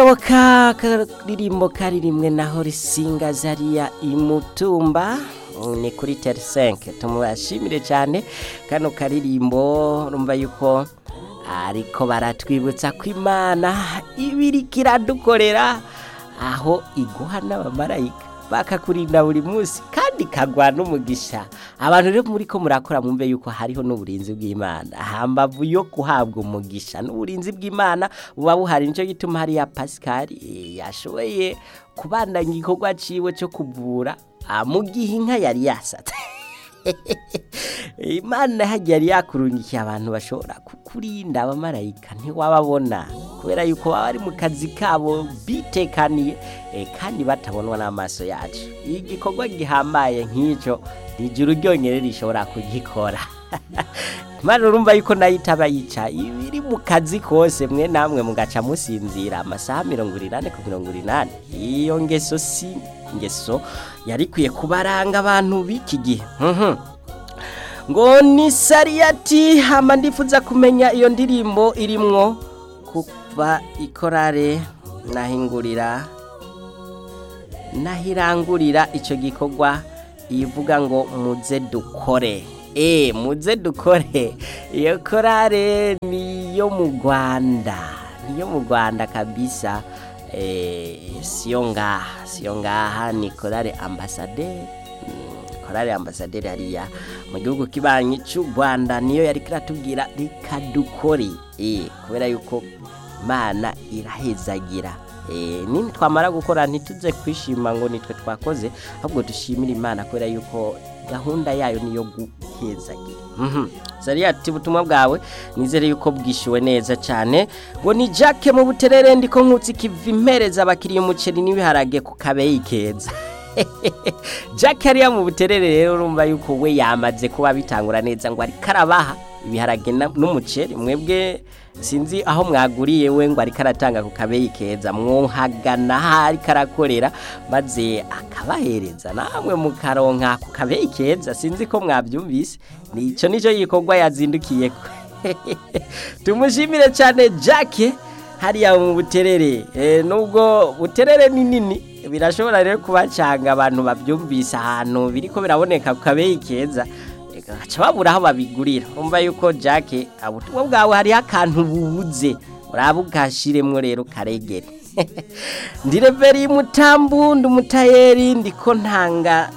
ngako ka karirimbo karirimwe naho risinga zariya imutumba ni kuri teri senke tumubashimire cyane kano karirimbo urumva yuko ariko baratwibutsa ko imana ibiriko iradukorera aho iguha n'abamarayika bakakurinda buri munsi kandi kagwa n'umugisha abantu rero muri ko murakora mwumve yuko hariho n'uburinzi bw'imana hambavu yo guhabwa umugisha n'uburinzi bw'imana buba buhari nicyo gituma hariya pasikari yashoboye kubandanya igikorwa ciwe cyo kuvura mu gihe inka yari yasatse imana hagiye yari yakurungikiye abantu bashobora kukurinda abamarayika ntiwababona kubera yuko baba bari mu kazi kabo bitekaniye kandi batabonwa n'amaso yacu igikorwa gihambaye nk'icyo ijuru ryonyine rishobora kugikora imana urumva yuko nayo itaba yica ibiri mu kazi kose mwe namwe mugaca musinzira amasaha mirongo inani ku mirongo inani iyo ngeso si ingeso yari ikwiye kubaranga abantu b'iki gihe ngo ni sariyati hama ndifuza kumenya iyo ndirimbo irimwo kuva ikorare nahingurira nahirangurira icyo gikorwa ivuga ngo muze dukore eee muze dukore iyo korare niyo mu rwanda niyo mu rwanda kabisa siyo ngaha siyo ngaha ni korare ambasaderi korari ambasaderi hariya mu gihugu kibanyi cy'u Rwanda niyo yari kiratubwira reka dukore eh kubera yuko Imana irahezagira eh nini twamara gukora ntituze kwishima ngo nitwe twakoze ahubwo dushimira Imana kubera yuko gahunda yayo niyo guhezagira mhm Zariya ati butumwa bwawe nizere yuko bwishyuwe neza cyane ngo ni Jack mu buterere ndiko nkutsi kiva impereza abakiriye umuceri n'ibiharage ku kabeyi keza Jack hariya mu buterere rero urumva yuko we yamaze kuba bitangura neza ngo ariko arabaha ibiharage n'umuceri mwebwe sinzi aho mwaguriye we ngo ariko aratanga ku kabeyi keza mwohagana aho ariko arakorera maze akabahereza namwe mukaronka ku kabeyi keza sinzi ko mwabyumvise nicyo nicyo gikorwa yazindukiye tumushimire cyane Jack hariya mu buterere nubwo buterere ni nini birashobora rero kubacanga abantu babyumvise ahantu biriko biraboneka ku kabeyi keza gaca babura aho babigurira umva yuko Jack ubutumwa bwawe hariho akantu bubuze uraba ugashiremwo rero karegere ndireveri mutambu ndumutayeri ndiko ntanga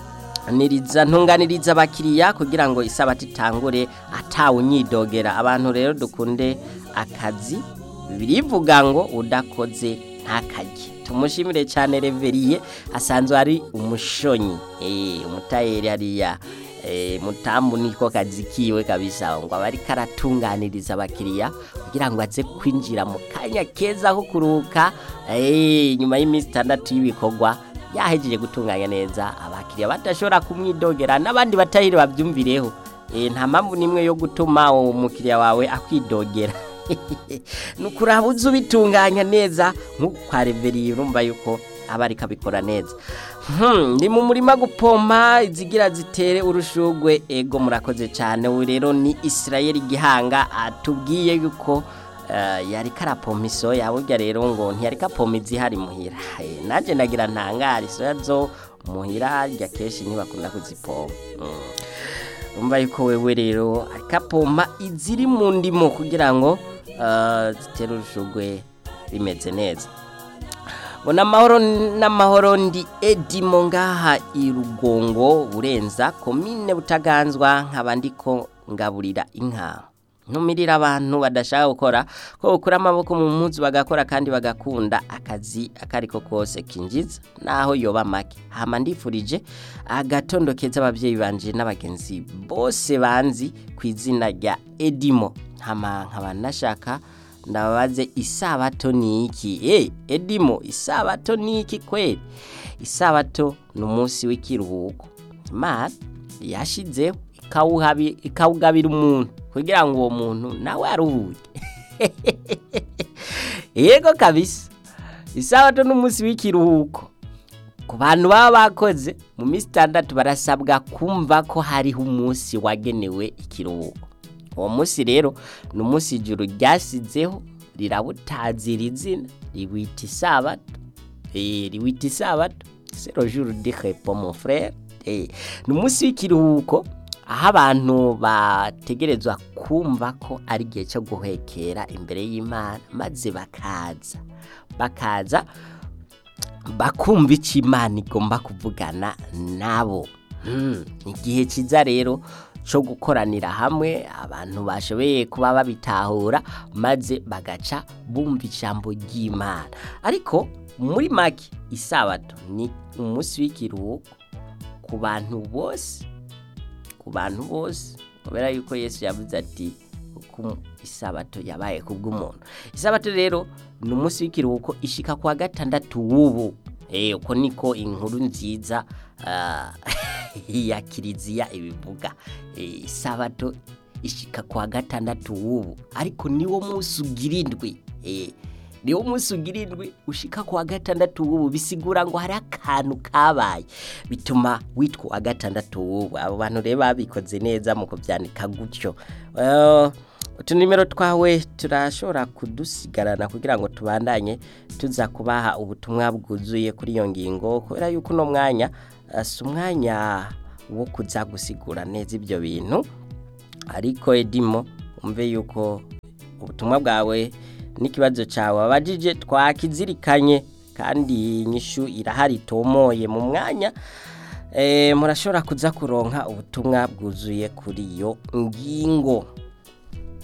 niriza ntunganiriza abakiriya kugira ngo isabati itangure atawunyidogera abantu rero dukunde akazi birivuga ngo udakoze ntakajye tumushimire cyane reveriye asanzwe ari umushonyi eh umutayeri hariya eh mutambu niko kazi kiwe kabisa ngo abari karatunganiriza abakiriya kugira ngo aze kwinjira mu kanya keza ko kuruka eh nyuma y'iminsi 6 y'ibikorwa yahejeje gutunganya neza abakiriya badashobora kumwidogera n'abandi batahiri babyumvireho eh nta mpamvu nimwe yo gutuma umukiriya wawe akwidogera nukuraba uzi ubitunganya neza nk'uko kwa reveriye urumva yuko aba ariko abikora neza ni mu murima gupompa izigira zitere urushugwe ego murakoze cyane ubu rero ni Israel gihanga atubwiye yuko yari karapompa isoya burya rero ngo ntiyari kapompa izihari muhira nanjye nagira ntangare isoya zo muhira rya kenshi ntibakunda kuzipompa urumva yuko wewe rero ariko apompa iziri mu ndimo kugira ngo zitera urushugwe bimeze neza ngo n'amahoro n'amahoro ndi edimo ngaha i rugongo burenza komine butaganzwa nkaba ndiko ngaburira inka ntumirira abantu badashaka gukora ko ukura amaboko mu munsi bagakora kandi bagakunda akazi akariko kose kinjiza naho yoba make hama ndifurije agatondo keza ababyeyi banje n'abagenzi bose banzi ku izina rya edimo hama nkaba nashaka ndababaze isabato ni iki eh edimo isabato ni iki kweli isabato ni umunsi w'ikiruhuko imana yashizeho ikawugabira umuntu kugira ngo uwo muntu nawe aruhuke yego kabisa isabato ni umunsi w'ikiruhuko ku bantu baba bakoze mu minsi itandatu barasabwa kumva ko hariho umunsi wagenewe ikiruhuko uwo munsi rero ni umunsi ijuru ryasizeho rirabutazira izina riwita isabato eh riwita isabato c'est le jour de repos mon frère eh ni umunsi w'ikiruhuko aho abantu bategerezwa kumva ko ari igihe cyo guhekera imbere y'imana maze bakaza bakaza bakumva icyo imana igomba kuvugana nabo Hmm, ni igihe cyiza rero cyo gukoranira hamwe abantu bashoboye kuba babitahura maze bagaca bumva ijambo ry'imana ariko muri make isabato ni umunsi w'ikiruhuko ku bantu bose ku bantu bose kubera yuko yesu yavuze ati kuko isabato yabaye ku bw'umuntu isabato rero ni umunsi w'ikiruhuko ishika kwa gatandatu w'ubu Eh, uko niko inkuru nziza ah, ya kiliziya ibivuga Eh, isabato ishika kwa gatandatu w'ubu ariko niwo munsi ugira indwi Eh, niwo munsi ugira indwi ushika kwa gatandatu w'ubu bisigura ngo hari akantu kabaye bituma witwa uwa gatandatu w'ubu abo bantu rero babikoze neza mu kubyandika gutyo Eh, utunimero twawe turashobora kudusigarana kugira ngo tubandanye tuza kubaha ubutumwa bwuzuye kuri iyo ngingo kubera yuko uno mwanya eh, si umwanya wo kuza gusigura neza ibyo bintu ariko edimo umve yuko ubutumwa bwawe n'ikibazo cyawe wabajije twakizirikanye kandi inyishu irahari itomoye mu mwanya Eh, murashobora kuza kuronka ubutumwa bwuzuye kuri iyo ngingo